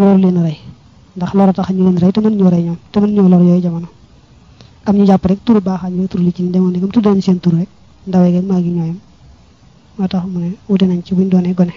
loolu leen rey ndax lor a tax ñu leen rey te mën ñoo rey ñoom te mën ñoo lor yooyu jamono am ñu jàpp rek turu baaxaan ñu tur li ci demoon digam tuddañ seen tur rek ndawee geeg maa ngi ñooyam moo tax mu ne wute nañ ci buñ doonee gone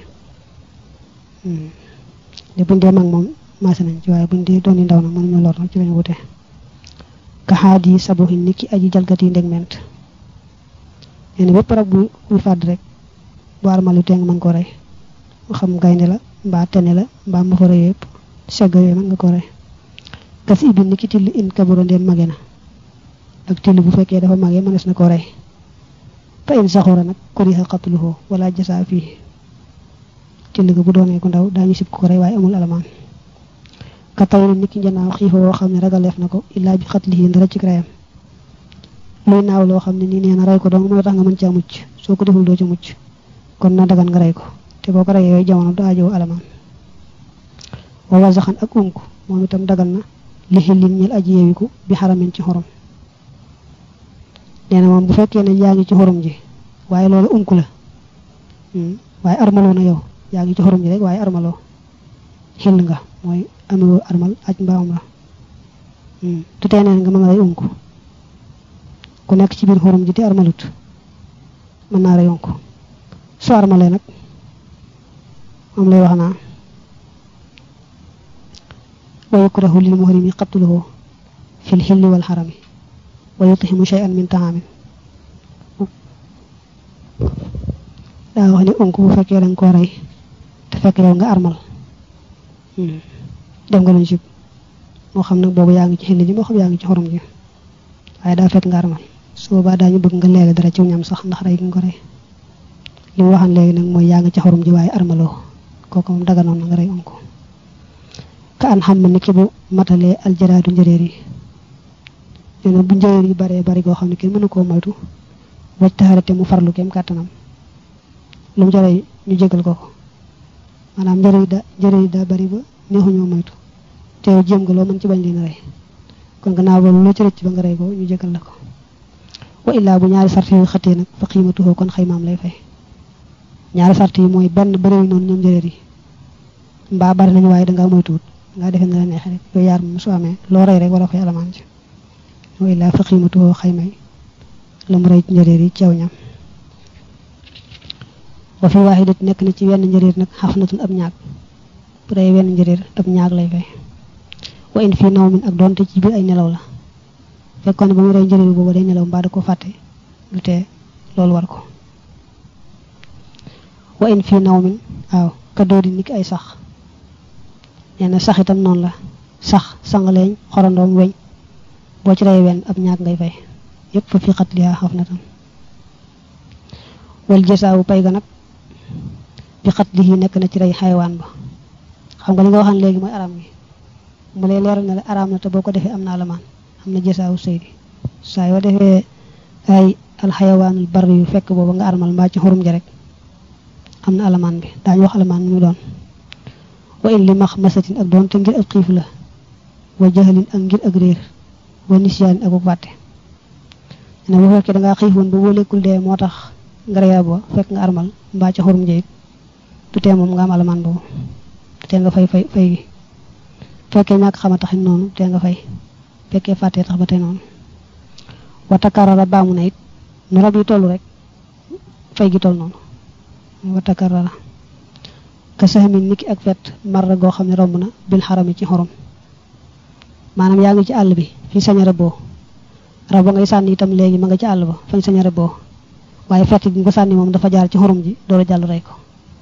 de buñ dee mag moom maase nañ ci waaye buñ dee dooni ndaw nag mënuñu lor nag ci lañu wute kaxaat yi sabuxi ni ki aji jalgat yi ndeg ment nee na bépp rab bu buy fàdd rek bu armalu tee nga mën ko rey mu xam gaynde la mbaa tene la mbaa mafara yëpp segg yooyu mën nga ko rey gas ibi ni ki till in kaburo ndeen mage na ak till bu fekkee dafa mage mënees na ko rey fa in saxura nag kuriha qatluhu wala jasa fii till ga bu doonee ko ndaw daañu sib ko rey waaye amul alamaan ka tawri nit ki njanaaw xiifa woo xam ne ragaleef na ko illaa bi xatlihi ndara ci reyam luy naaw loo xam ne nii nee na rey ko dong mooy tax nga mën caa mucc soo ko deful doo ci mucc kon na dagan nga rey ko te boo ko reyee yooyu jamono du ajoo alamaan wa wasaxan ak unk moom itam dagan na li xillin ñel aji yeewiku bi xaramin ci xorom nee na moom bu fekkee ne yaa ngi ci xorom ji waaye loolu unk la waaye armaloo na yow yaa ngi ci xorom ji rek waaye armaloo xill nga mooy amewoo armal aj mbaam la tu tee neen nga mën a rey unk ku nekk ci biir xorom ji te armalut mën naa rey unk su armalee nag moom lay wax naa wa yukrahu lil muhrimi qatluhu fil xilli wal xarami wa yutihimu shay'an min taamin daa wax ni unk bu fekkee danga koo rey te fekk yow nga armal def nga luñ sib moo xam nag boobu yaa ngi ci xilli ji moo xam yaa ngi ci xorom ji waaye daa fekk nga armal su boobaa daañu bëgg nga leele dara ci ñam sax ndax rey gi nga ko rey li mu waxan léegi nag mooy yaa ngi ci xorom ji waaye armaloo kooku moom daganoon na nga rey unk ka an xam ni ki bu matalee aljaraadu njëréer yi nee na bu njëréer yi baree bari goo xam ne kenn mënu koo moytu waj taxarate mu farlu kem kàttanam lu mu jaree ñu jégal ko ko maanaam njëréer yi da njëréer yi daa bari ba neexuñoo moytu te yow jéem nga loo mën ci bañ leen rey kon gannaaw loolu loo ci rëcc ba nga rey ko ñu jégal la ko wa illaa bu ñaari sart yu xëttee nag fa xiimatuhoo kon xaymaam lay fay ñaari sart yi mooy benn bëriwuñ noonu ñoom njëréer yi mbaa bari nañu waaye dangaa moytuwut nga defee na la neexee rek yooyu yaar moom su amee loo rey rek wala fay alamaan ci wa illaa fa xiimatuhoo xaymay la mu rey ci njëréer yi ceew ñam wa fi waaxidat nekk na ci wenn njëréer nag xafnatun ab ñaag bu rey wenn njëréer ab ñaag lay fay wa in fii naw min ak doonte ci biir ay nelaw la fekkoon ne ba mu rey njëréer boobu day nelaw mbaa da ko fàtte lu tee loolu war ko wa in fii naw min waaw kaddoo di niki ay sax nee na sax itam noonu la sax sangaleeñ xorandoom weñ boo ci rey wenn ab ñaag ngay fay yépp fa fi xat liyaa xaf na tam wal jësaawu pay ga nag bi xat li nekk na ci rey xaywaan ba xam nga li nga waxaan léegi mooy aram gi mu lay leeral ne la araam na te boo ko defee am na alamaan am na jësaawu sëydi saa yoo defee ay alxayawaanul bari yu fekk booba nga armal mbaa ci xurum ja rek am na alamaan bi daañu wax alamaan mu doon wa in li max masatin ak doon te ngir ak xiif la wa jaxalin ak ngir ak réer wa nisyaanin ak fàtte ne bu fekkee dangaa xiifoon ba boo lekkul dee moo tax nga reya ba fekk nga armal mbaa ci xurum ja it du tee moom nga am alamaan boobu du tee nga fay fay fay gi fekkee ñàkk xama taxit noonu tee nga fay fekkee fàttee tax ba tey noonu wa takarara baamu na it nu rab yi toll rek fay gi toll noonu wa takarara ka saxamin niki ak fet marra goo xam ne romb na bil xarami ci xorom maanaam yaa ngi ci àll bi fi saña rëbboo rab ba ngay sànni itam léegi ma nga ci àll ba fañ saña rëbboo waaye fett gi nga ko sànni moom dafa jaar ci xorom ji door a jàll rey ko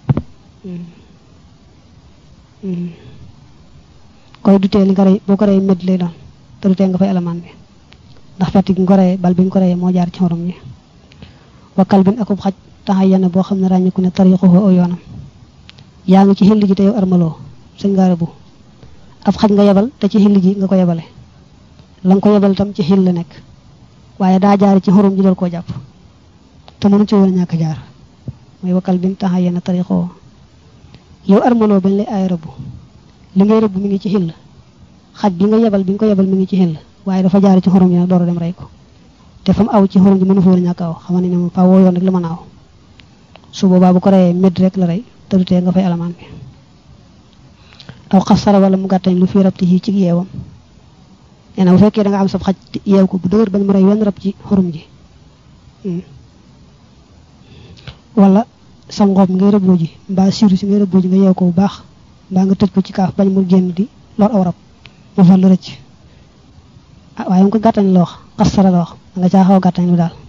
koy du tee li nga rey boo ko rey medd lay doon te du tee nga fay alamaan bi ndax fett gi nga ko reyee bal bi nga ko reyee moo jaar ci xorom ji wakkal bin akub xaj taxay yenn boo xam ne ràññiku ne tariixuhu aw yoonam yaa ngi ci xilli ji te yow armaloo sëñ ngaara bu ab xaj nga yebal te ci xilli ji nga ko yebale la nga ko yebal itam ci xill la nekk waaye daa jaar ci xorom ji dal koo jàpp te mënu ci woon a ñàkk jaar mooy wakkal bin taxay yenn tariixuhu yow armaloo bañ lay aay rëbb li ngay rëbb mi ngi ci xill xaj bi nga yebal bi nga ko yebal mi ngi ci xill waaye dafa jaar ci xorom ji nag door a dem rey ko te fa mu aw ci xorom ji mënu fa woon a ñàkk aw xam ne moom faa woo yoon rek la mën a aw su boobaa bu ko reyee médd rek la rey te du tee nga fay alamaan bi aw xasara wala mu gàttañ lu fi rabti yi ci yeewam nee na bu fekkee da nga am sab xaj yeew ko bu dëgër bañ mu rey wenn rab ci xurum ji wala sa ngoob ngay rëbboo ji mbaa siiru si ngay rëbboo ji nga yeew ko bu baax mbaa nga tëj ko ci kaaf bañ mu génn di lor aw rab mu far la rëcc ah waaye mu ko gàttañ la wax xasara la wax da nga caa xaw a gàttañ lu daal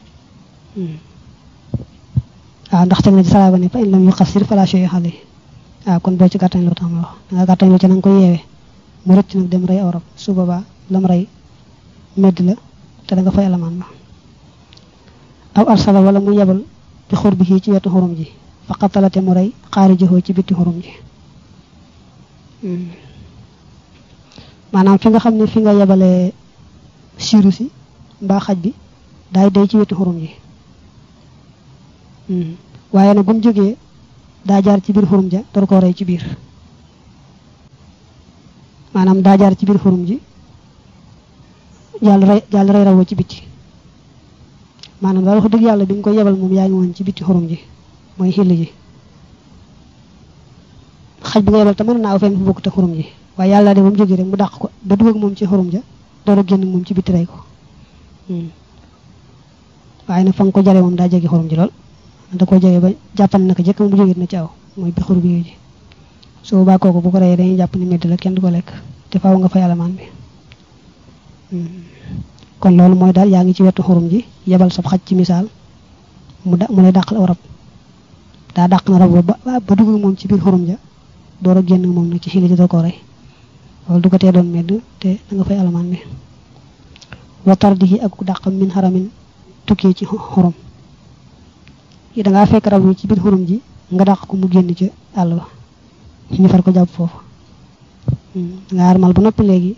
waaw ndax teg na ci salaaba ne fa in lam yu xasir fala shay xale waaw kon boo ci gàttañ loo tax ma wax da nga gàttañ loo ci na nga ko yeewee mu rëcc nag dem rey aw rab su boobaa lam rey medd la te da nga fay alamaan ba aw arsala wala mu yebal bi xur bi ci wetu xurum ji fa xatalate mu rey xaari jëxoo ci bitti xurum ji maanaam fi nga xam ne fi nga yebalee siiru si mbaa xaj bi daay day ci wetu xurum ji waaye nag bu mu jógee daa jaar ci biir xurum ja door koo rey ci biir maanaam daa jaar ci biir xurum ji jàll rey jàll rey rawoo ci bitti maanaam daal wax dëgg yàlla bi nga ko yebal moom yaa ngi woon ci bitti xurum ji mooy xill ji xaj bi nga yebal te mën naa aw fenn fu bokk te xurum ji waaye yàlla de moom jógee rek mu dàq ko ba dugg ak moom ci xurum ja door a génn moom ci bitti rey ko waaye nag fa nga ko jale moom daa jege xurum ji lool da ko jege ba jàppal na ko jëkk mu jógee na ci aw mooy bi xur bi ji su boobaa kooku bu ko reyee dañuy jàpp ni medd la kenn du ko lekk te faaw nga fay alamaan bi kon loolu mooy daal yaa ngi ci wetu xurum ji yebal sab xaj ci misaal mu da mu lay dàqal aw rab daa dàq na rab ba ba dugg moom ci biir xurum ja door a génn moom nag ci xili ji da koo rey loolu du ko tee doon medd te da nga fay alamaan bi wa tardihi ak dàqam min xaramin tukkee ci xurum yi da ngaa fekk rab yi ci biir xurum ji nga dàq ko mu génn ci àll ba ñu far ko jàpp foofu nga armal ba noppi léegi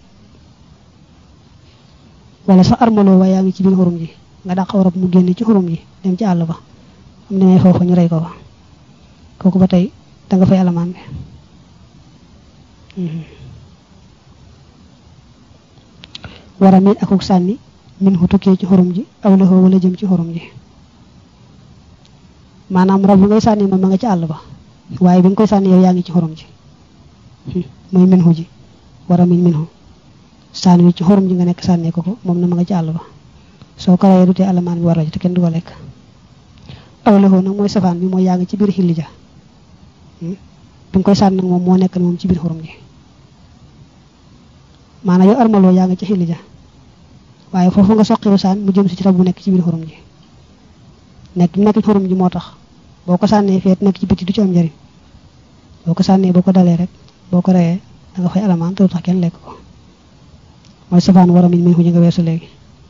wala sax armaloo waaye yaa ngi ci biir xurum ji nga dàq aw rab mu génn ci xurum ji dem ci àll ba am demee foofu ñu rey ko fa kooku ba tey da nga fay alamaan bi wara mit akuk sànni min hu tukkee ci xurum ji aw la wala jëm ci xurum ji maanaam rab bi ngay sànni moom ma nga ci àll ba waaye bi nga koy sànni yow yaa ngi ci xurum ji mooy min hu ji wara min min hu sànni wi ci xurum ji nga nekk sànnee ko ko moom na ma nga ci àll ba soo ko rayee du tee alamaan bi war la ci te kenn du ko lekk aw la nag mooy safaan bi mooy yaa ngi ci biir xilli ja bi nga koy sànni nag moom moo nekk moom ci biir xurum ji maanaam yow armaloo yaa ngi ci xilli ja waaye foofu nga soqiru saan mu jëm si ci rab bu nekk ci biir xurum ji nekk nekk ci xurum ji moo tax boo ko sànnee feet nekk ci biti du ci am njëriñ boo ko sànnee boo ko dalee rek boo ko reyee da nga fay alamaan te du tax kenn lekk ko mooy safaan war a min min xuji nga weesu léegi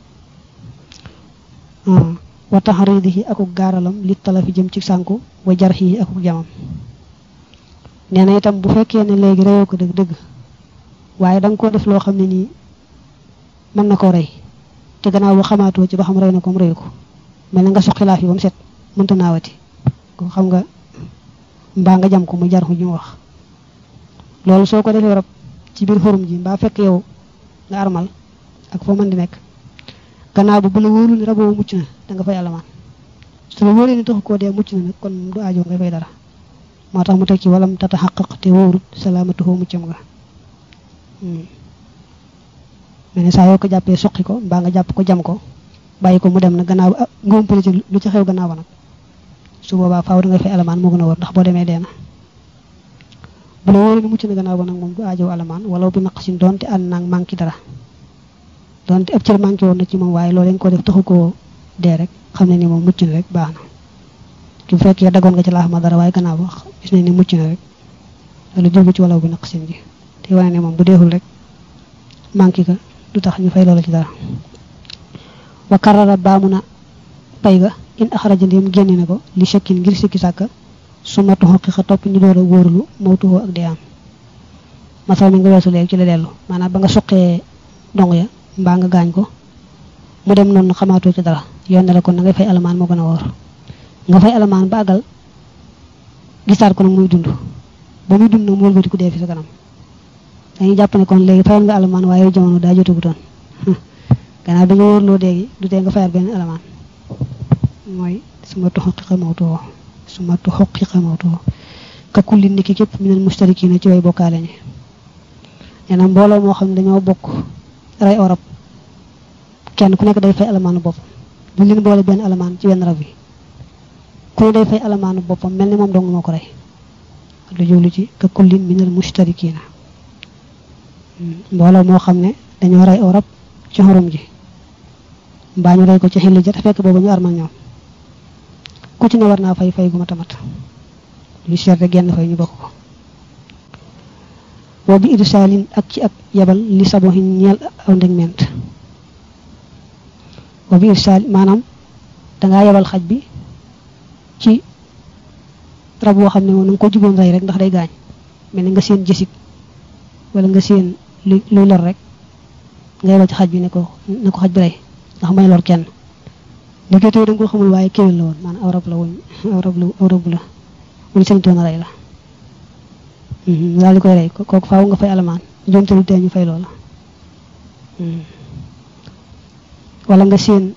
wa taxridihi akuk gaaralam li talafi jëm ci sànku wa jarxihi akuk jamam nee na itam bu fekkee ne léegi reyoo ko dëgg dëgg waaye da nga koo def loo xam ne nii mën na koo rey te gannaaw ba xamaatoo ci ba xam rey na ko mu reyu ko mel na nga soq xilaaf yi ba mu set mënta naawati ko xam nga mbaa nga jam ko mu jar ju mu wax loolu soo ko defee rab ci biir xurum ji mbaa fekk yow nga armal ak foo mën di nekk gannaaw ba bu la wóorul ni raboo mucc na da nga fay alamaan su la wóoree ni taxu koo dee mucc na nag kon du aajo ngay fay dara moo tax mu teg ci walam tata xaqaq te wóorut salaamatuhoo muccam nga mel ne saa yoo ko jàppee suqi ko mbaa nga jàpp ko jam ko bàyyi ko mu dem na gannaaw ba nga umpale ci lu ci xew gannaaw ba nag su boobaa faaw da nga fay alamaan moo gën a war ndax boo demee dee na bu la wóoree ni mucc na gannaaw ba nag moom du aajow alamaan wala bi naq sin doonte ànd naag manqué dara doonte ab cër manqué woon na ci moom waaye loolu dañ ko def taxu koo dee rek xam ne ni moom mucc na rek baax na ki bu fekkee dagoon nga ci laax ma dara waaye gannaaw ba gis nañ ni mucc na rek loolu jógu ci walaw bi naq sin ji te wane ne moom bu deexul rek manqué ka du tax ñu fay loola ci dara wa karara baamu na pay ga in axaraja ndéem génne na ko li shakkin ngir sikki sàkka su matu xoqiqa topp ñu door a wóorlu mawtuhoo ak dee am masal mi nga weesu léegi ci la dellu maanaam ba nga soqee dong ya mbaa nga gaañ ko mu dem noonu xamaatoo ci dara yoon ne la kon na ngay fay alamaan moo gën a wóor nga fay alamaan ba àggal gisaat ko nag muy dund ba muy dund nag mu wëlbati ku dee fi sa kanam dañuy jàpp ne kon léegi fayal nga alamaan waaye jamono daa jotagutoon gannaaw bi nga wóorloo léegi du tee nga fayal benn alamaan mooy su ma tuxaqiqa mawtuhoo su ma tuxaqiqa mawtuhoo ka kulli niki képp minal mustarikina ci way bokkaale ñi nee na mbooloo moo xam ne dañoo bokk rey orab kenn ku nekk day fay alamaanu boppam du leen boole benn alamaan ci wenn rab yi ku ne day fay alamaanu boppam mel ni moom dong moo ko rey lu jublu ci ka kullin minal mushtarikiina mbooloo moo xam ne dañoo rey orab ci xorom ji mbaa ñu rey ko ci xilli ja te fekk boobu ñu armal ñoom ku ci ne war naa fay fay gu ma tamat lu seerte genn fay ñu bokk ko boo bi irsaalin ak ci ak yabal li sabohin ñeel aw ndegment boo bi irsaal maanaam dangaa yabal xaj bi ci rab woo xam ne moom na nga ko jugoon rey rek ndax day gaañ mel ni nga seen jësig wala nga seen lu luy lor rek nga yabal ci xaj bi ne ko ne ko xaj bi rey ndax may lor kenn liggéey da nga ko xamul waaye kéwél la woon maanaam aw rab la wuñ aw rab la aw rab la wuñ sañtoon a rey la daal di koy rey kooku faaw nga fay alamaan njuumte lu tee ñu fay loola wala nga seen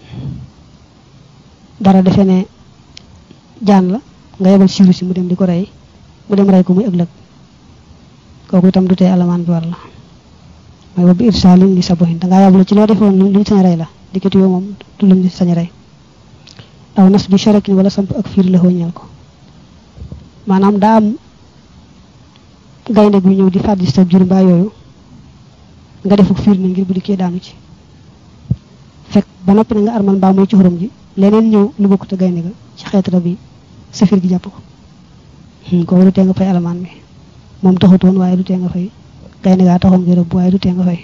dara defe ne jaan la nga yebal siiru si mu dem di ko rey mu dem rey ko muy ëllëg kooku itam du tee alamaan bi war la mooy ba bi irsaalin li sabohin dangaa yablu ci loo defoon luñ sañ rey la dikkati yoo moom du luñ sañ rey aw nas bi sharakin wala samp ak fiir la ñeel ko maanaam daa am gaynde gu ñëw di fàddi sa jur mbaa yooyu nga defuk fiir na ngir bu dikkee daanu ci fekk ba noppi na nga armal mbaa muy ci xorom ji leneen ñëw lu bokk te gaynde ga ci xeet rab yi sa fiir gi jàpp ko kooku du tee nga fay alamaan bi moom taxutoon waaye du tee nga fay gaynde gaa taxoon nga rëbb waaye du tee nga fay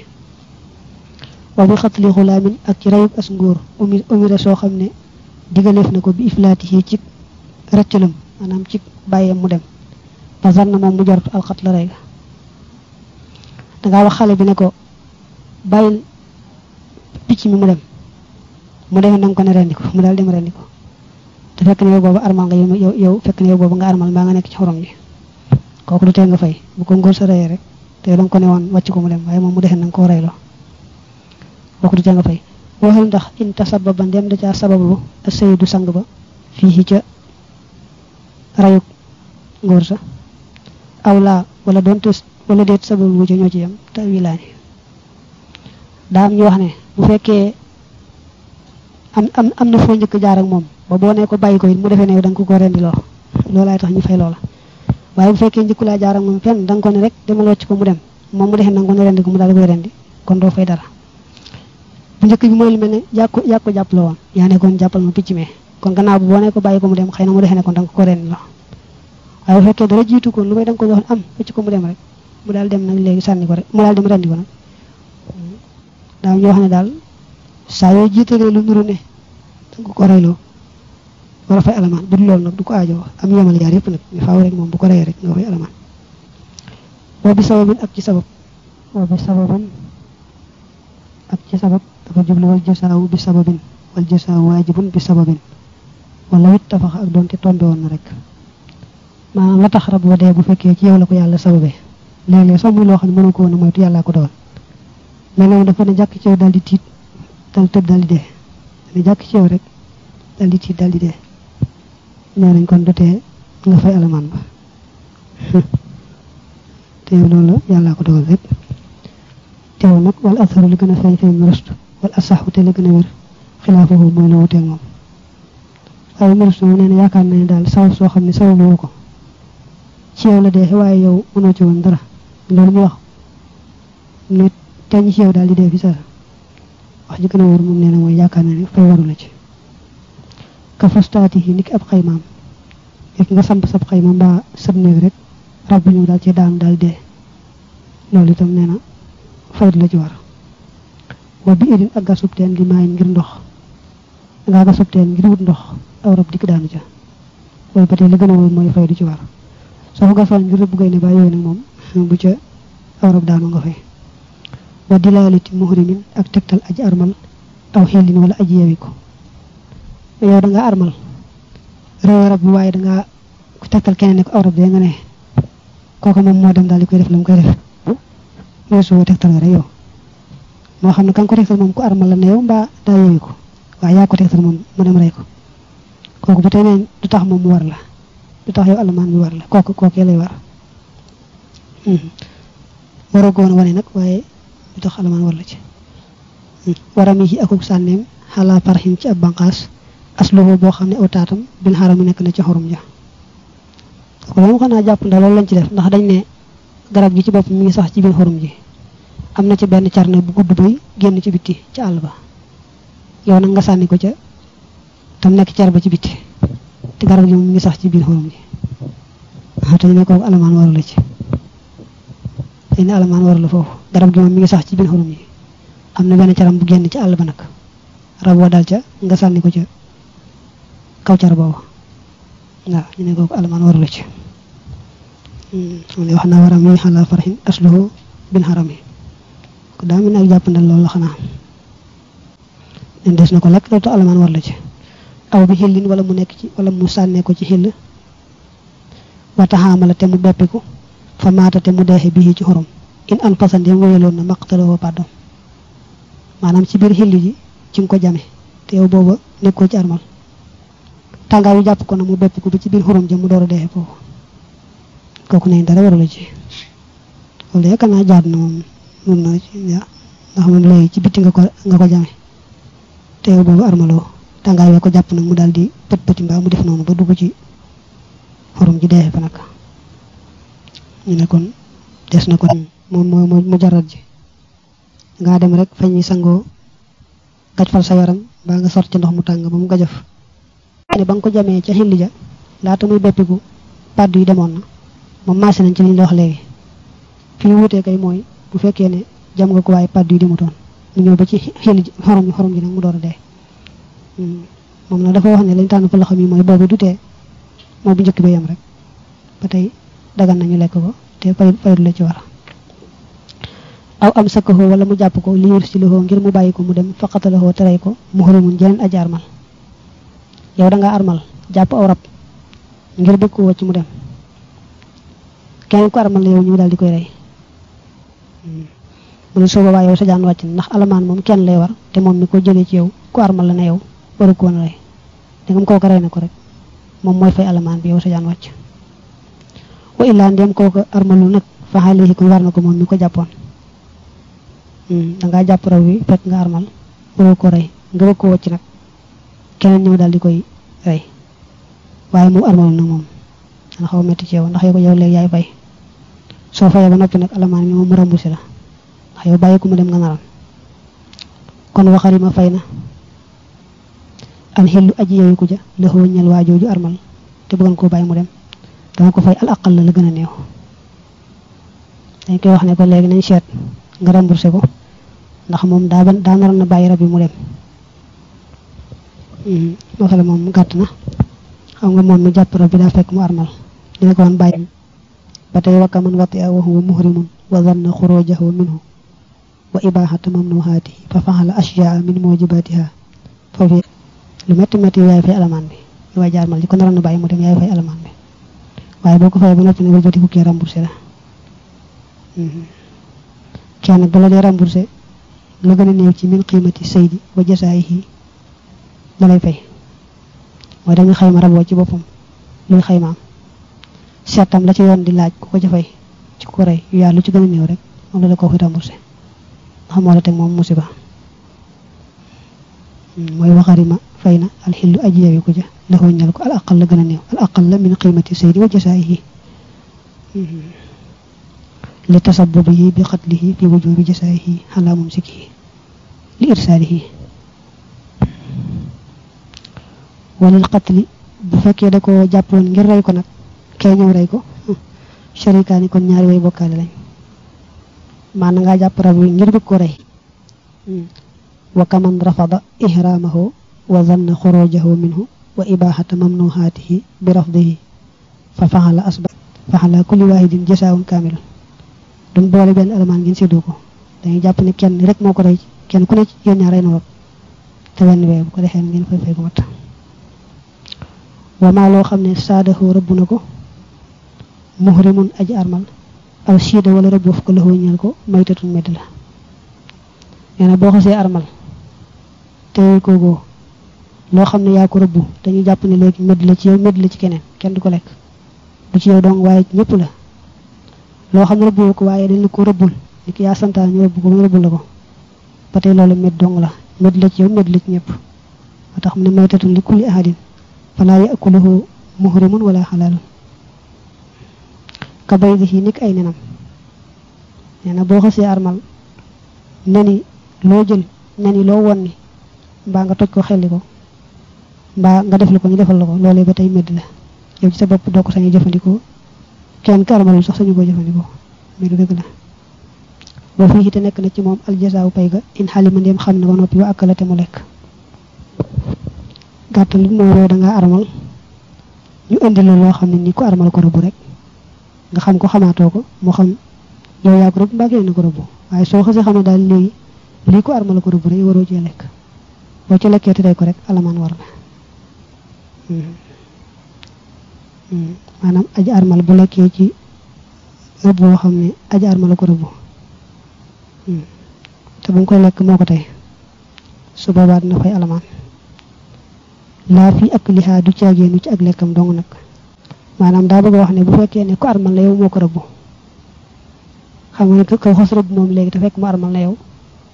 wa bi xatli xulaamin ak ci rayub as ngóor umi umira soo xam ne digaleef na ko bi iflaati yi ci rëccalam maanaam ci bàyyeem mu dem fasar na moom mu jarut alxat la rey ga dangaa wax xale bi ne ko bàyyil picc mi mu dem mu demee na nga ko ne rendi ko mu daal dem rendi ko te fekk ne yow boobu armal nga yow yow fekk ne yow boobu nga armal mbaa nga nekk ci xorom ji kooku du tee nga fay bu ko ngóor sa reyee rek te yow da nga ko ne woon wàcc ko mu dem waaye moom mu defee na nga koo reyloo kooku du tee nga fay waxal ndax in tasababa ndem da caa sababu a sayidu sang ba fii ca rayuk ngóor sa aw laa wala doonte wala déet sababu wu ca ñoo ci yem te wilaani daa am ñu wax ne bu fekkee am am am na foo njëkk jaar ak moom ba boo ne ko bàyyi ko it mu defee ne da nga ko ko rendi loo loolaay tax ñu fay loola waaye bu fekkee njëkku laa jaar ak moom fenn da nga ko ne rek demal wàcc ko mu dem moom mu defee na nga ko ne rendi ko mu daal di koy rendi kon doo fay dara bu njëkk bi mooy lu mel ne yaa ko yaa ko jàpp la woon yaa nekkoon jàppal ma picc mee kon gannaaw bu boo ne ko bàyyi ko mu dem xëy na mu defee ne kon da nga ko rendi loo waaye bu fekkee dara jiitu ko lu may da nga ko joxoon am wàcc ko mu dem rek mu daal dem nag léegi sànni ko rek mu daal dem rendi ko nag daaw ñu wax ne daal saa yoo jiitalee lu nuru ne danga ko reyloo war a fay alamaan bu dul loolu nag du ko aajoo am yemal yaar yëpp nag ñu faaw rek moom bu ko reyee rek nga fay alamaan boo bi sababin ak ci sabab boo bi sababin ak ci sabab dafa jublu wal jasaawu bi sababin wal jasaawu waajibun bi sababin wala wit tafax ak doonte tombe woon na rek maanaam la tax rab wa dee bu fekkee ci yow la ko yàlla sababee léeg-léeg sax muy loo xam ne mënu ko woon a moytu yàllaa ko doon léeg-léeg dafa ne jàkk ci yow daal di tiit dal tëb daal di dee ne jàkk ci yow rek daal di tiit daal di dee nee nañ kon dotee nga fay alamaan ba te yow loolu yàllaa ko dogal rek teewul nag wala asaru li gën a feeñ feeñ rëst wala asaxu te li gën a wér xilaafahu mooy la wuteeg moom waaye mërëst moom nee na yaakaar na ne daal sabab soo xam ne sabab lu ko ci yow la dee waaye yow mënoo ci woon dara loolu mu wax nit teñ ci yow daal di dee fi sa wax ji gën a wóor moom nee na mooy yaakaar na ne fay waru la ci ka fastaati yi niki ab xaymaam yëg nga samp sab xayma mbaa sab néeg rek rab bu ñëw daal ci daanu daal dee loolu itam nee na fayit la ci war wa bi idin ak gasub teen li maayin ngir ndox dangaa gasub teen ngir wut ndox aw rab dikk daanu ca loolu ba tey li gën a wóor mooy fay du ci war soo ko gasoon ngir rëbb gay ne ba yooyu nag moom bu ca aw rab daanu nga fay wa dilaaliti muhrimin ak tegtal aji armal aw xellin wala aji yewi ko yow da nga armal réew rab bi waaye da nga tegtal keneen ne ko aw rab de nga ne kooku moom moo dem daal di koy def la mu koy def weesu tegtal nga rek yow moo xam ne kan ko tegtal moom ku armal la ne yow mbaa daa yewi ko waaye yaa ko tegtal moom mu dem rey ko kooku bu tey neen du tax moom mu war la du tax yow alamaan bi war la kooku kookee lay war waroo ko woon wane nag waaye lu tax alamaan war la ci waram yi akuk sànneem xalaa farxin ci ab banqaas asluhu boo xam ne aw taatam bil xaram yi nekk na ci xorum ja ko loolu xanaa jàpp ndax loolu lañ ci def ndax dañ ne garab gi ci bopp mi ngi sax ci biir xorum ji am na ci benn carne bu gudd bay génn ci bitti ci àll ba yow nag nga sànni ko ca tam nekk car ba ci bitti te garab gi moom mi ngi sax ci biir xorum ji ah te ñu ne kooku alamaan waru la ci te ne alamaan waru la foofu garab gi moom mi ngi sax ci biir xorum ji am na benn caram bu génn ci àll ba nag rab wa dal ca nga sànni ko ca kaw car boobu waaw ñu ne kooku alamaan waru la ci mu ne wax naa waram yi xalaa farxin asluhu bin xaram yi ko daa mel ne ak jàppandal loolu la xanaa nen des na ko lekk loolu tax alamaan war la ci aw bi xillin wala mu nekk ci wala mu sànnee ko ci xill wataxaamala te mu beppiku fa maata te mu deexe bii ci xorom in an fasandem wéyaloon na maqtaloo pàddom maanaam ci biir xill ji ci nga ko jame te yow booba nekkoo ci armal tàngaay yu jàpp ko na mu beppiku ba ci biir xorom ja mu door a deexe foofu kooku nañ dara waru la ci loolu yaakaar naa jaad na moom mun na ci ndax moom léegi ci bitti nga ko nga ko jame te yow boobu armaloo tàngaay yoo ko jàpp nag mu daal di pët pëti mbaa mu def noonu ba dugg ci xorom ji dee fa nag ñu ne kon des na kon moom mooy mu jarat ji ngaa dem rek fa ñuy sangoo gaj fal sa yaram baa nga sort ci ndox mu tàng ba mu gajaf ne ba nga ko jamee ca xilli ja laata muy beppiku pàddu yi demoon na moom maase nañ ci li ñu wax léegi fi ñu wutee kay mooy bu fekkee ne jam nga ko waaye pàddu yi demutoon mu ñëw ba ci xilli ji xorom ji xorom ji nag mu door a dee moom nag dafa wax ne lañ tànn fa loxo mi mooy boobu du tee moo bu njëkk ba yem rek ba tey dagan nañu lekk ko te fay faydu la ci war aw am sakkaxoo wala mu jàpp ko li yur si loxoo ngir mu bàyyi ko mu dem faqatalahoo terey ko mu xorimun jeneen aji armal yow da nga armal jàpp aw rab ngir bëgg ko wacc mu dem keneen ko armal la yow ñu daal di koy rey mu ne soo boobaa yow sa jaan wàcc na ndax alamaan moom kenn lay war te moom mi ko jëlee ci yow ku armal la ne yow waru ko woon rey dangam kooku rey na ko rek moom mooy fay alamaan bi yow sa jaan wàcc wa illaa ndem kooku armalu nag fa xaalihi kon war na ko moom mi ko jàppoon dangaa jàpp raw wi fekk nga armal waru ko rey nga bëgg ko wacc nag keneen ñëw daal di koy rey waaye moom armalu nag moom dana xaw a metti ci yow ndax yow ko yow léegi yaay fay soo fayee ba noppi nag alamaan bi moom mu remboursé la ndax yow bàyyi ko mu dem nga naral kon waxari ma fay na al xillu aji yoyu ko ja la xoo ñal waa jooju armal te bëggoon koo bàyyi mu dem dama ko fay al aqal la la gën a néew dañ koy wax ne ko léegi nañ seet nga remboursé ko ndax moom daa ban daa naroon na bàyyi rab bi mu dem waxale moom gàtt na xam nga moom mi jàpp rab bi daa fekk mu armal dina ko woon bàyyi ba tey wakka man wati a wa huwa muhrimun wa zanna xurujahu minhu wa ibahata mamnuhaatihi fa faxala ashyaa min mujibatiha foofu lu métti métti yaay fay alamaan bi lu waay jaarmal ji ko naroon na bàyyi mu dem yaay fay alamaan bi waaye boo ko fayee ba noppi ne wëlbati ku kii remboursé la kenn nag bala dee remboursé la gën a néew ci min qiimati saydi wa jasaayihi la lay fay mooy dañu xayma raboo ci boppam luy xaymaam seetam la ci yoon di laaj ku ko ca fay ci ko rey yu yaa lu ci gën a néew rek moom la la ko fi remboursé ndax moo la teg moom musiba mooy waxarima fay na alxillu aji yewi ko ja la ko ñal ko al aqal la gën a néew al aqal la min qiimati saydi wa jasaayihi li tasabbubihi bi qatlihi fi wujubi jasaayihi ala mumsikihi li irsaalihi walil qatli bu fekkee da ko jàppoon ngir rey ko nag kay ñëw rey ko sharikaani kon ñaari way bokkaale lañ maana ngaa jàpp rab wi ngir bëgg ko rey wa kaman rafada ihraamahu wa zanna xurujahu minhu wa ibahata mamnuhaatihi bi rafdihi fa faxala asba faxala kulli waahidin jasaawun kaamilun duñ boole benn alamaan ngeen séddoo ko dañuy jàpp ne kenn rek moo ko rey kenn ku ne ci yéen ñaar rey na rab te wenn wee bu ko defee ngeen fay fay ko mat wamaa loo xam ne saadahu rëbb na ko muhrimun aji armal aw siida wala rëbb waf ko laxoo ñeel ko maytatun medd la nee na boo xasee armal te koogoo loo xam ne yaa ko rëbb dañuy jàpp ne léegi medd la ci yow medd la ci keneen kenn du ko lekk du ci yow dong waaye ñëpp la loo xam ne rëbboo ko waaye dañ la ko rëbbul ni ki yaa santaan ñu rëbb ko mu rëbbul la ko ba tey loolu met dong la met la ci yow met la ci ñëpp moo tax mu ne maytatun li kulli ahadin falaa yakuluhu muhrimun wala xalaalun ka bay di nekk ay nenam nee na boo xasee armal neni loo jël neni loo won ni mbaa nga toj ko xelli ko mbaa nga def la ko ñu defal la ko loolee ba tey medd la yow ci sa bopp doo ko sañu jëfandikoo kenn ka armalul sax sañu ko jëfandikoo medd dëgg la boo fii te nekk na ci moom aljasaaw pay ga in xalima ndéem xam na ba noppi wa akala te mu lekk gàttal li mooy yow da ngaa armal ñu indi la loo xam ne ni ko armal ko rëbb rek nga xam ko xamaatoo ko moo xam yow yaa ko rëbb mbaa kenn ko rëbb waaye soo xasee xam ne daal léegi lii ko armal ko rëbb rek waroo cee lekk boo ci lekkee te day ko rek alamaan war na maanaam aji armal bu lekkee ci rëbb boo xam ne aji armal ko rëbb te bu mu koy lekk moo ko tey su boobaa dina fay alamaan laa fi ak lihaa du caageenu ci ak lekkam dong nag maanaam daa bëgg a wax ne bu fekkee ne ku armal la yow moo ko rëbb xam nga ne ko xos rëbb moom léegi te fekk mu armal la yow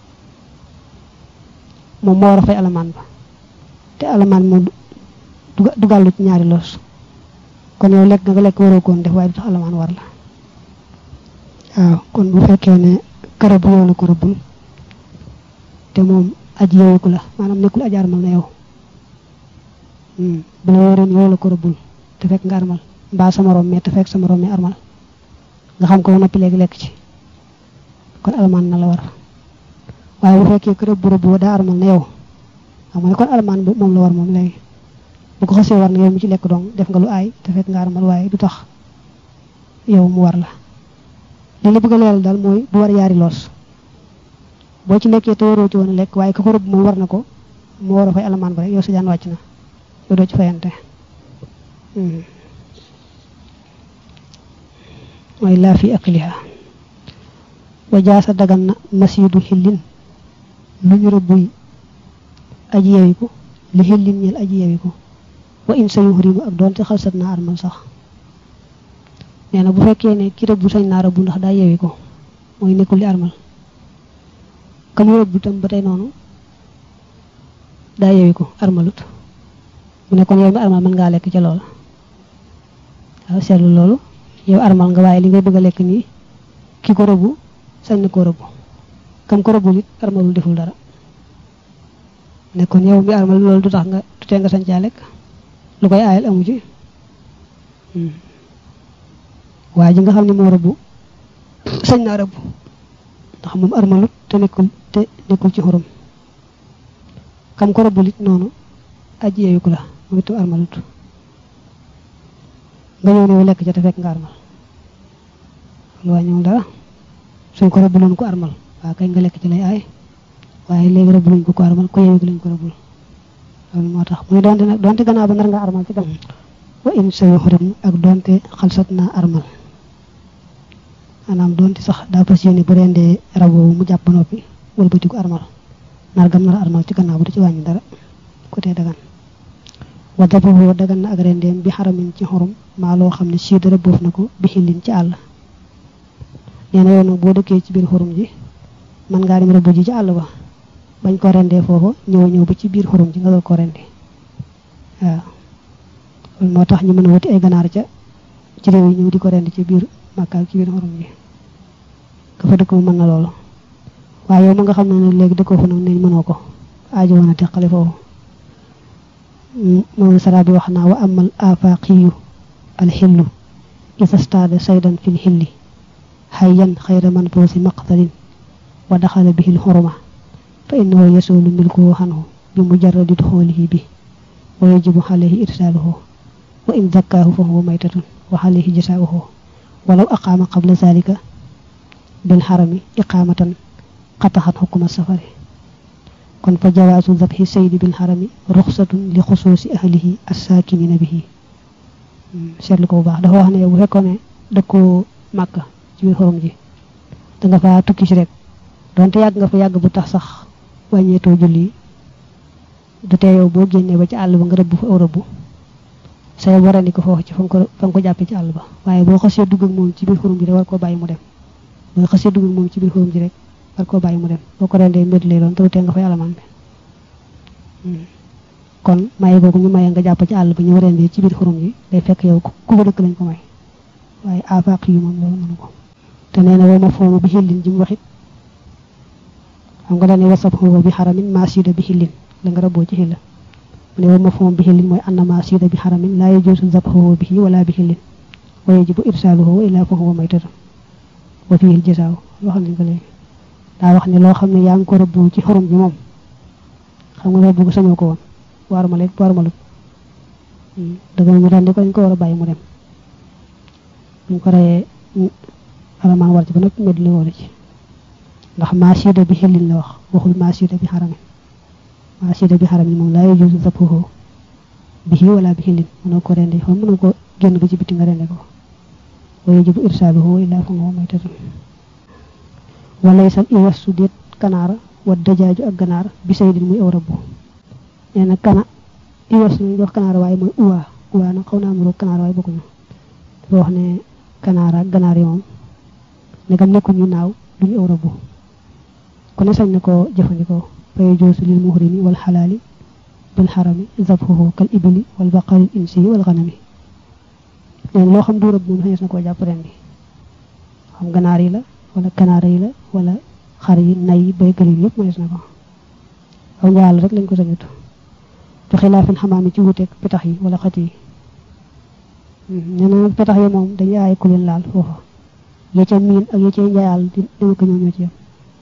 moom moo war a fay alamaan ba te alamaan moom du gàllu ci ñaari loos kon yow lekk nga nga lekk waroo koon def waaye du tax alamaan war la waaw kon bu fekkee ne karab yow la ko rëbbul te moom aji yeweku la maanaam nekkul aji armal na yow bu la wóoree yow la ko rëbbul te fekk nga armal mbaa sa morom mais te fekk sa morom mi armal nga xam ko ba noppi léegi lekk ci kon alamaan na la war waaye bu fekkee kër bu rëbb daa armal na yow xam nga ne kon alamaan bu moom la war moom léegi bu ko xasee war na yow mi ci lekk dong def nga lu aay te fekk nga armal waaye du tax yow mu war la li la bëgg a leeral daal mooy bu war yaari loos boo ci lekkee te waroo ci woon a lekk waaye ka ko rëbb moom war na ko mu war a fay alamaan ba rek yow sa jaan wàcc na yow doo ci fayante mooy laa fi akliha wa jaasa dagan na masiidu xillin lu ñu rëbbuy aji yewiku li xillin ñel aji yewiku wa in sa yuhrimu ak doonte xalsat naa armal sax nee na bu fekkee ne ki rëbbu sañ naa rëbbu ndax daa yewi ko mooy nekkul li armal kam rëbbu tam ba tey noonu daa yewi ko armalut mu ne kon yow mi armal mën ngaa lekk ca loola waaw seetlu loolu yow armal nga waaye li ngay bëgg a lekk nii ki ko rëbbu sañ na koo rëbbu kam ko rëbbul it armalul deful dara ne kon yow mi armal loolu du tax nga tutee nga sañ caa lekk lu koy aayal amu ci waaye ji nga xam ne moo rëbbu sañ naa rëbbu ndax moom armalut te nekkul te nekkul ci xurum kam ko rëbbul it noonu aji yeewiku la moom itam armalut nga ñëw ne lekk ca te fekk nga armal lu wàññiwul dara suñ ko rëbbuloon ko armal waaw kay nga lekk ci lay aay waaye léegi rëbbuluñ ko ko armal ko yeewiku lañ ko rëbbul loolu moo tax muy donte nag donte gannaaw ba nar nga armal ci dem wa in sa yuxrim ak donte xalsat naa armal maanaam donte sax daa fas yéene bu rendee rab woowu mu jàpp ba noppi wëlbati ko armal nar gam nar armal ci gannaaw bu du ci wàññi dara côté dagan wa dabahu dagan na ak rendeem bi xaramin ci xorum maa loo xam ne sii dara boof na ko bi xillin ci àll nee na yow nag boo dëkkee ci biir xorum ji mën ngaa dem rëbb ji ci àll ba bañ ko rendee foofu ñëw ñëw ba ci biir xorum ji nga doon ko rendi waaw loolu moo tax ñu mën a wuti ay ganaar ca ci réew yi ñëw di ko rendi ci biir màkkaal ci biir xorum ji ka fa dëkk mu mën na loolu waaye yow ma nga xam ne nag léegi dëkkoo fa nag ne mënoo ko aajo woon a teqale foofu moom sara bi wax naa wa amal afaqiyu alxillu isa staada saydan fil xilli xayyan xayra man boosi maqtalin wa daxala bihi lxuruma fa innahu yasulu milkuhu xanhu bi mujarradi duxoolihi bi wa yajibu xalayhi irsaaluhu wa in zakkaahu fa huwa maytatun wa xalayhi jasaauhu walaw aqaama qabla zalika bil xarami iqaamatan qataxat xukuma safari kon fa jawaasu dabxi saydi bil xarami ruxsatun li xusuusi ahlihi assaakinina bihi seetlu ko bu baax dafa wax ne bu fekkoon ne dëkkoo màkka ci biir xorom ji da nga fa tukki si rek donte yàgg nga fa yàgg bu tax sax wàññeetoo julli du tee yow boo génnee ba ci àll ba nga rëbb fa aw rëbb say warandi ko foofu ci fa nga ko fa nga ko jàppee ci àll ba waaye boo xasee dugg ak moom ci biir xurum ji rek war koo bàyyi mu dem boo xasee dugg ak moom ci biir xurum ji rek war koo bàyyi mu dem boo ko rendee mbir lay doon te tee nga fay alamaan bi kon maye googu ñu maye nga jàpp ci àll ba ñu rendee ci biir xurum ji day fekk yow ku ko dëkk lañ ko may waaye afaq yi moom loolu mënu ko te nee na wa ma foomu bi xillin ji mu waxit xam nga dañuy wasab xooba bi xaramin masida bi xillin la nga raboo ci xilla mu ne wa ma foomu bi xillin mooy anna masida bi xaramin laa yajuusu zabxuhu bihi wala bi xillin wa yajibu irsaaluhu wa illaa fa huwa maytatu wa fihi al jasaaw loo xam nañ ko léegi daa wax ne loo xam ne yaa ngi ko rëbboo ci xurum bi moom xam nga rëbb ko sañoo ko woon waar ma leen waar ma lut dëgg ñu rendi ko dañ ko war a bàyyi mu dem buñ ko reyee alamaan war ci ba noppi med li wóolu ci ndax maasida bi xillin la wax waxul maasida bi xaramin maasida bi xaramin moom laa yajuuzu zabhuhu bihi wala bi xillin mënoo ko rendi xam mënoo ko génn ba ci biti nga rendi ko wa yajibu irsaaluhu illaa fa huwa maytatun wala isal iwas su déet kanaara wa dajaaju ak ganaar bi saydin muy aw rabbu nee na kana iwas ñu wax kanaara waaye mooy uwaa uwaa nag xaw naa amuloo kanaara waaye bokkuñu dafa wax ne kanaara ak ganaar yi moom ndegam nekkul ñu naaw duñu aw rabbu ku ne sañ na koo jëfandikoo fa yajuuzu lil muhrimi wal xalaali bil xarami zabhuhu kal ibli wal baqari insi wal xanami neen loo xam du rëbb moom sañes na koo jàpp ren bi xam ganaar yi la wala kanaara yi la wala xar yi nay yi bay gëlin yëpp mënees na ko aw njaal rek lañ ko sañut te xilaafin xamaam yi ci wuteeg petax yi wala xat yi nee na petax yi moom dañuy aaye ku leen laal foofa ya ca miin ak ya ca njaayal di dama ko ñoo ñoo ci yam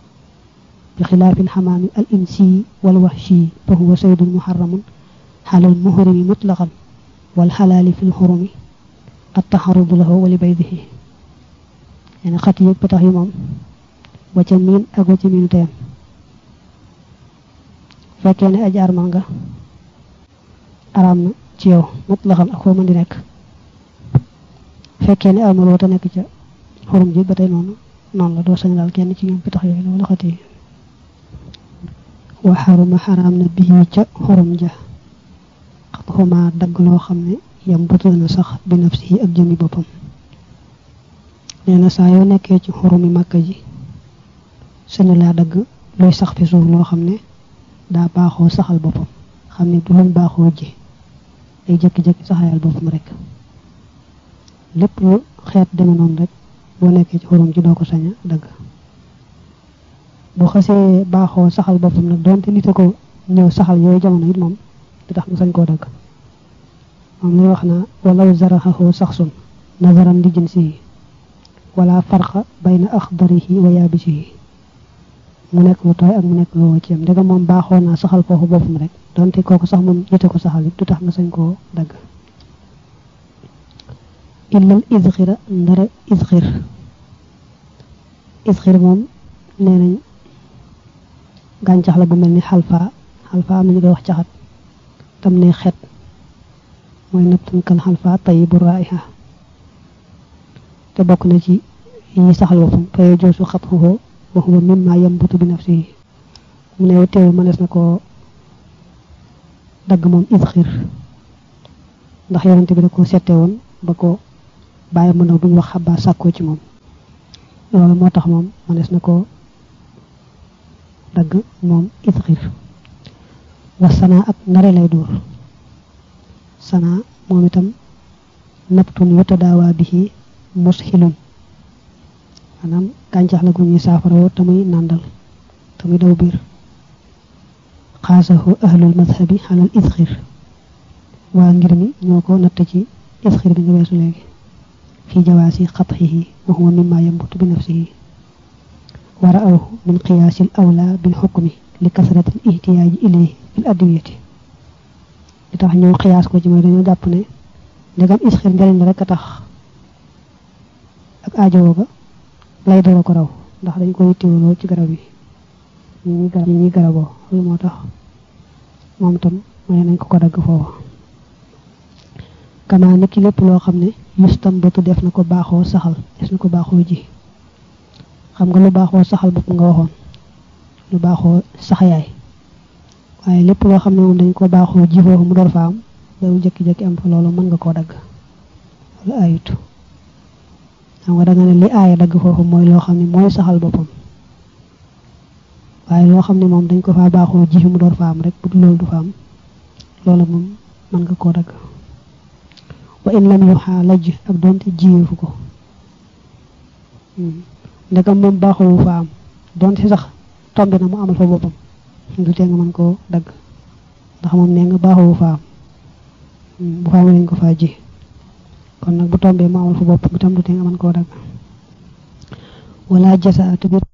bi xilaafin xamaami al insi wal waxshi fa huwa saydun muharramun xalal muhrimi mutlaqan wal xalaali fil xurumi at taxarudu lahu wali baydihi nee na xat yi petax yi moom wa ca miin ak wa ca miinu tayam fekkee ne aji armal nga araam na ci yow mutlaqan ak foo mën di nekk fekkee ne armal wata nekk ca xurum ji ba tey noonu noonu la doo sañ daal kenn ci ñoom pitax yooyu la wala xat yi wa xaruma xaraam na bii ca xurum ja xat xuma dagg loo xam ne yam butu na sax bi nafsi ak jëmi boppam nee na saa yoo nekkee ci xurumi màkka ji sañu laa dagg luy sax fi suuf loo xam ne daa baaxoo saxal boppam xam ne du luñ baaxoo ji ay jëkki-jëkki saxayal boppam rek lépp lu xeet deme noonu rek boo nekkee ci xurum ji doo ko sañ a dagg bu xasee baaxoo saxal boppam nag donte nit a ko ñëw saxal yooyu jamono it moom di tax nga sañ koo dagg moom lay wax na walaw zaraxahu saxsun nazaran li jinsihi wala farqa bayna axdarihi wa yaabisihi mu nekk lu tooy ak mu nekk lu wow ci yam ndegam moom baaxoo naa saxal foofu boppam rek donte kooku sax moom jite ko saxal it du tax nga sañ koo dagg illal isxira ndare isxir isxir moom nee nañ gàncax la bu mel ni xalfa xalfa am nañu koy wax caxat tam ne xet mooy nëbtan kal xalfa tayibu raiha te bokk na ci yi saxal boppam fa yajoosu xatxuhu wa huwa mimma yambutu bi nafsihi mu ne teewul mënees na ko dagg moom isxir ndax yonente bi da ko sette woon ba ko bàyyi mu ndaw bu ñu wax xabaar sàkkoo ci moom loolu moo tax moom mënees na ko dagg moom isxir wa sana ak nare lay dóor sana moom itam naptun yutadaawaa bihi mushilun maanaam gàncax la gu ñuy saafarawoo te muy nàndal te muy daw biir xaasahu ahlul madhabi xalal isxir waa ngir mi ñoo ko natt ci isxir bi nga weesu léegi fi jawaasi xatxihi wa huwa mimma yambutu bi nafsihi wa ra'awhu min qiyaasil awla bil xukmi li kasratil ihtiyaaji ilayhi fil adwiyati li tax ñoo xiyaas ko ci mooy dañoo jàpp ne ndegam isxir njëriñ la rek a tax ak aajowoo ga lay dara ko raw ndax dañ ko yittewoo lool ci garab yi ñi ñi garab yi ñi garaboo loolu moo tax moom tam may nañ ko ko dagg foofu kamaa ni ki lépp loo xam ne yustam batu def na ko baaxoo saxal def na ko baaxoo ji xam nga lu baaxoo saxal bopp nga waxoon lu baaxoo saxayaay waaye lépp loo xam ne moom dañ ko baaxoo ji foofu mu door fa am daw jëkki-jëkki am fa loolu mën nga koo dagg loolu ayut xam nga danga ne li aaya dagg foofu mooy loo xam ne mooy saxal boppam waaye loo xam ne moom dañ ko faa baaxoo ji mu door fa am rek bu dul loolu du fa am loolu moom mën nga koo dagg wa in lam yuxaa lajj ak doonte jiyeefu ko ndegam moom baaxoo fa am doonte sax tombe na mu amal fa boppam du tee nga mën koo dagg ndax moom nee nga baaxoo fa am bu fa amee lañ ko faa ji kon nag bu tombee mu amal fa boppam itam du tee nga mën koo dagg wala jasa te